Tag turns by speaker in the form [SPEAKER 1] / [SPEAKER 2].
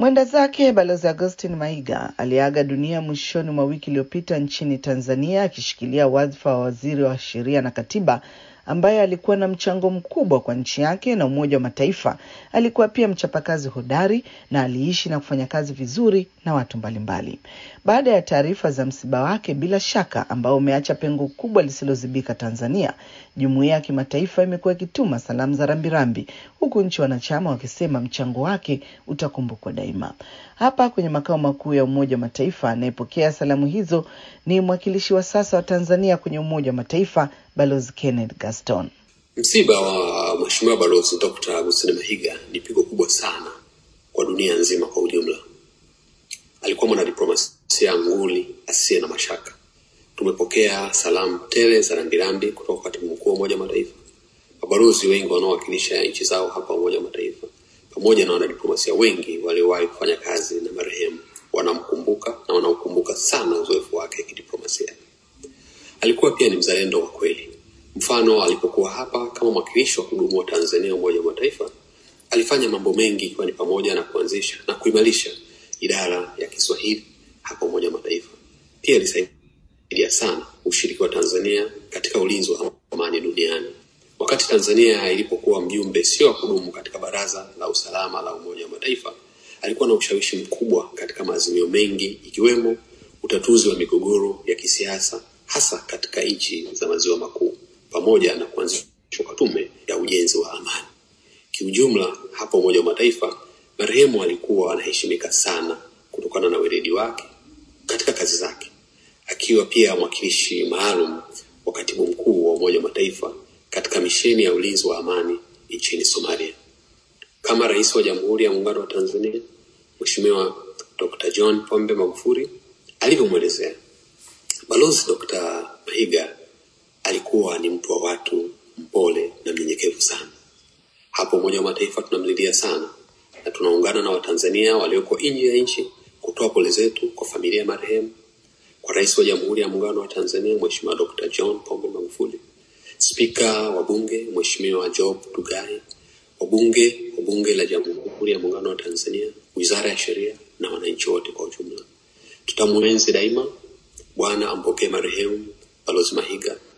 [SPEAKER 1] Mwenda zake Balozi Augustine Mahiga aliaga dunia mwishoni mwa wiki iliyopita nchini Tanzania akishikilia wadhifa wa waziri wa sheria na katiba ambaye alikuwa na mchango mkubwa kwa nchi yake na Umoja wa Mataifa. Alikuwa pia mchapakazi hodari na aliishi na kufanya kazi vizuri na watu mbalimbali. Baada ya taarifa za msiba wake, bila shaka ambao umeacha pengo kubwa lisilozibika Tanzania, jumuiya ya kimataifa imekuwa ikituma salamu za rambirambi, huku nchi wanachama wakisema mchango wake utakumbukwa daima. Hapa kwenye makao makuu ya Umoja wa Mataifa, anayepokea salamu hizo ni mwakilishi wa sasa wa Tanzania kwenye Umoja wa Mataifa, Balozi Kenneth Gaston.
[SPEAKER 2] Msiba wa Mheshimiwa Balozi Dr. Agustine Mahiga ni pigo kubwa sana kwa dunia nzima kwa ujumla. Alikuwa mwanadiplomasia nguli asiye na mashaka. Tumepokea salamu tele za rambirambi kutoka kwa katibu mkuu wa Umoja wa Mataifa, mabalozi wengi wanaowakilisha nchi zao hapa Umoja wa Mataifa, pamoja na wanadiplomasia wengi waliowahi kufanya kazi na marehemu. Wanamkumbuka na wanaukumbuka sana uzoefu wake kidiplomasia. Alikuwa pia ni mzalendo wa kweli. Mfano, alipokuwa hapa kama mwakilishi wa kudumu wa Tanzania Umoja wa Mataifa, alifanya mambo mengi ikiwa ni pamoja na kuanzisha na kuimarisha idara ya Kiswahili hapa Umoja wa Mataifa. Pia alisaidia sana ushiriki wa Tanzania katika ulinzi wa amani duniani. Wakati Tanzania ilipokuwa mjumbe sio wa kudumu katika Baraza la Usalama la Umoja wa Mataifa, alikuwa na ushawishi mkubwa katika maazimio mengi ikiwemo utatuzi wa migogoro ya kisiasa hasa katika nchi za maziwa makuu pamoja na kuanzishwa kwa tume ya ujenzi wa amani. Kiujumla, hapa Umoja wa Mataifa, marehemu alikuwa anaheshimika sana kutokana na weledi wake katika kazi zake, akiwa pia mwakilishi maalum wa katibu mkuu wa Umoja wa Mataifa katika misheni ya ulinzi wa amani nchini Somalia. Kama Rais wa Jamhuri ya Muungano wa Tanzania Mheshimiwa Dr. John Pombe Magufuli alivyomwelezea, Balozi Dr. Mahiga alikuwa ni mtu wa watu, mpole na mnyenyekevu sana. Hapo Umoja wa Mataifa tunamlilia sana na tunaungana na Watanzania walioko nje ya nchi kutoa pole zetu kwa familia ya marehemu, kwa Rais wa Jamhuri ya Muungano wa Tanzania Mheshimiwa Dr. John Pombe Magufuli, Spika wa Bunge Mheshimiwa Job Ndugai, wabunge wa Bunge la Jamhuri ya Muungano wa Tanzania, Wizara ya Sheria na wananchi wote kwa ujumla. Tutamwenzi daima. Bwana ampokee marehemu Balozi Mahiga